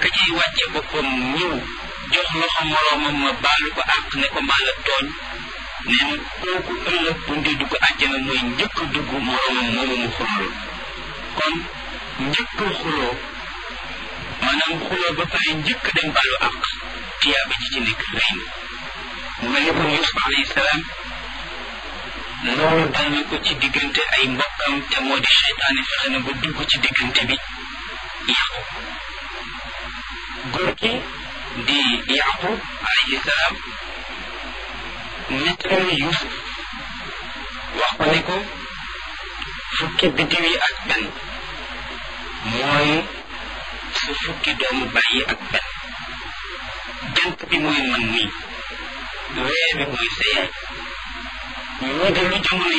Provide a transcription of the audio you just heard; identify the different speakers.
Speaker 1: cay wàcce boppam ñëw jox loxo moroomam ma baalu ko àq ne ko maa la tooñ nee na kooku ëllëg bu ndee dugg àjjana mooy njëkk a dugg moroomam moomu mu xuloo kon njëkk a xuloo maanaam xuloo ba pare njëkk a dem baalu àq tiyaaba ji ci nekk rëy na mu mel ni kon Yuusuf alayhi salaam loolu dal na ko ci diggante ay mbokkam te moo di seytaane fexe na ba dugg ci diggante bi yàqu góor gi di yaqub alayhi salaam nettali Yuusuf wax ko ne ko fukki biddiw yi ak benn mooy su fukki doomu bàyyi ak benn jant bi mooy man nii weer bi mooy sa yaay ñu de lu jamono